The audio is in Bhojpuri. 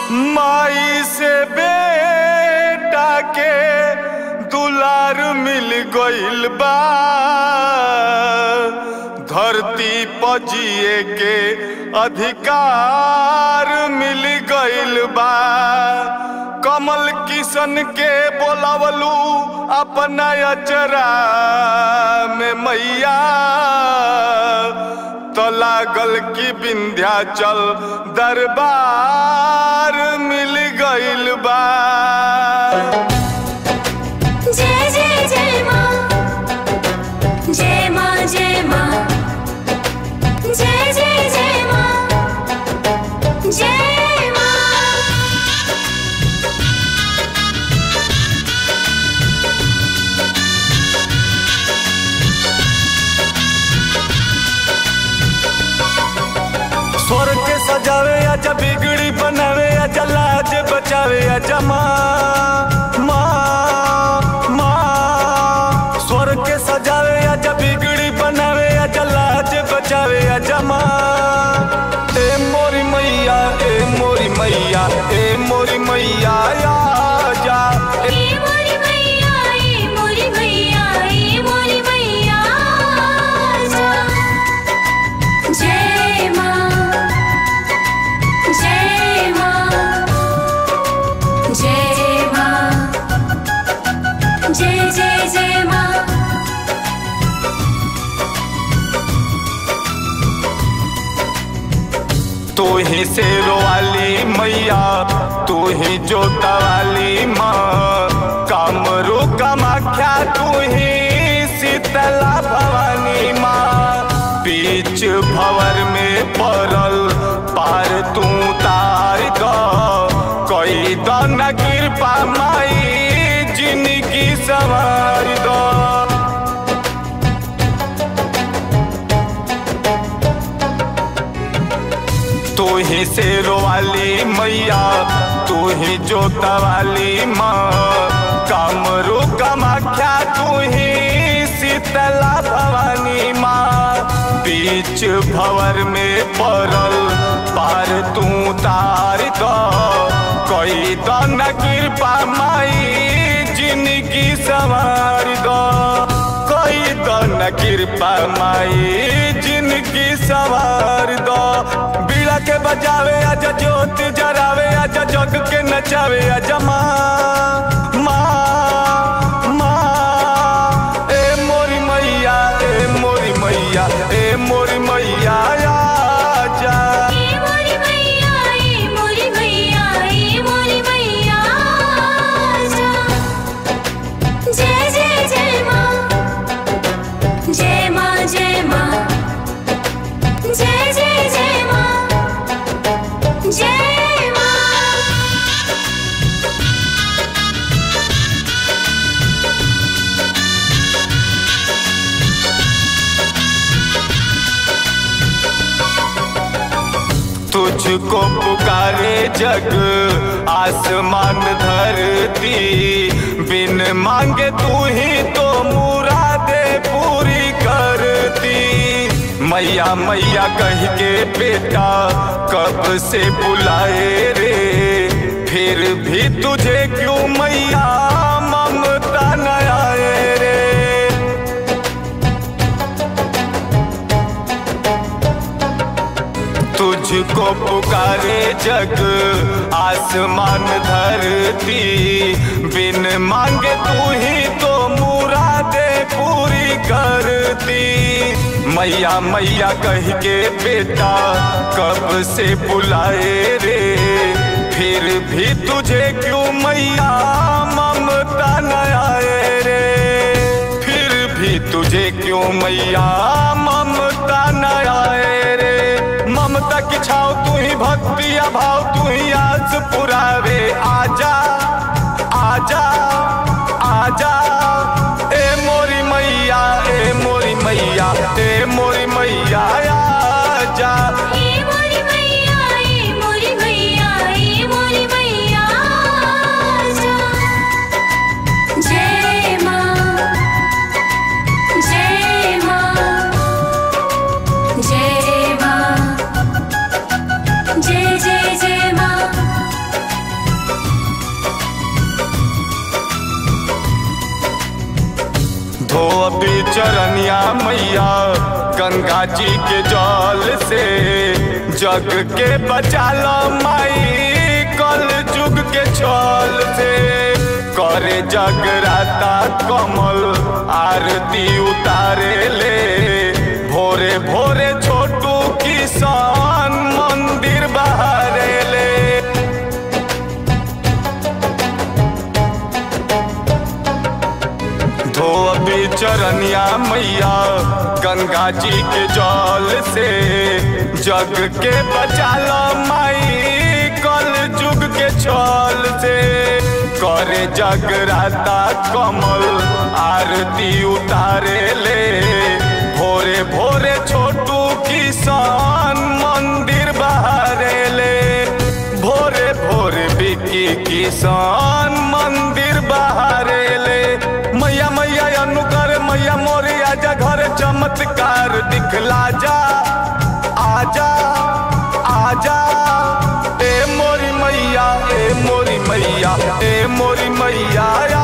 माई से बेटा के दुलार मिल गइल बा धरती पजिए के अधिकार मिल गइल बा कमल किशन के बोलावलू अपना अचरा में मैया तो लागल की विंध्याचल दरबार मिल गइल बा जय जय जय माँ जय माँ जय माँ जय जय जय माँ जय माँ स्वर के सजावे या जब बिगड़ी बनावे या जलाज बचावे या जमा माँ माँ स्वर के सजावे या जब बिगड़ी बनावे या जलाज बचावे या जमा ए मोरी मैया ए मोरी मैया ए मोरी मैया या जा ए ए मोरी मैया ए मोरी मैया ए मोरी मैया आजा। जय माँ जय माँ जय माँ जय जय जय माँ तू ही शेरो वाली मैया तू ही जोता वाली माँ कामरू कामाख्या तू ही शीतला भवानी माँ बीच भवर में पड़ल पार तू तार द कोई दन कृपा माई जिंदगी संवार दो तू ही शेरो वाली मैया तू ही जोता वाली माँ कामरू कामाख्या तू ही शीतला भवानी माँ बीच भवर में पड़ल पार तू तार दो कोई दन कृपा माई जिंदगी संवार दो कोई दन कृपा माई जिंदगी सवार दो बीड़ा के बजावे आजा ज्योत जरावे आजा जग के नचावे आजा माँ माँ माँ ए मोरी मैया ए मोरी मैया ए मोरी मैया आजा ए मोरी मैया ए मोरी मैया ए मोरी मैया आजा। जय जय जय माँ जय माँ जय माँ जय जय जय माँ जय माँ तुझको पुकारे जग आसमान धरती बिन मांगे तू ही तो मुरादे पूरी करती मैया मैया कह के बेटा कब से बुलाए रे फिर भी तुझे क्यों मैया ममता न आए रे तुझको पुकारे जग आसमान धरती बिन मांगे तू ही तो मुरादे पूरी करती मैया मैया कह के बेटा कब से बुलाए रे फिर भी तुझे क्यों मैया ममता न आए रे फिर भी तुझे क्यों मैया ममता न आए रे ममता की छाव तू ही भक्ति या भाव तू ही आस पुरावे आजा आजा आजा ए मोरी मैया ए मोरी मैया ए मोरी मैया आजा ए मोरी मैया ए मोरी मैया ए मोरी मैया आजा। जय माँ जय माँ जय माँ जय जय जय माँ जी के जल से जग के बचालो माई कल जुग के छल से करे जगराता कमल आरती उतारे ले भोरे भोरे छोटू किसान मंदिर बहारे ले धो अभी चरनिया मैया गंगा जी के जल से जग के बचालो माई कल जुग के छल से करे जगराता कमल आरती उतारे ले भोरे भोरे छोटू किसान मंदिर बहारे ले भोरे भोरे बिकी किसान मंदिर बहारे ले मैया मैया अनु कर मैया मोरी आजा घर चमत्कार दिखला जा आजा आजा ए मोरी मैया ए मोरी मैया ए मोरी मैया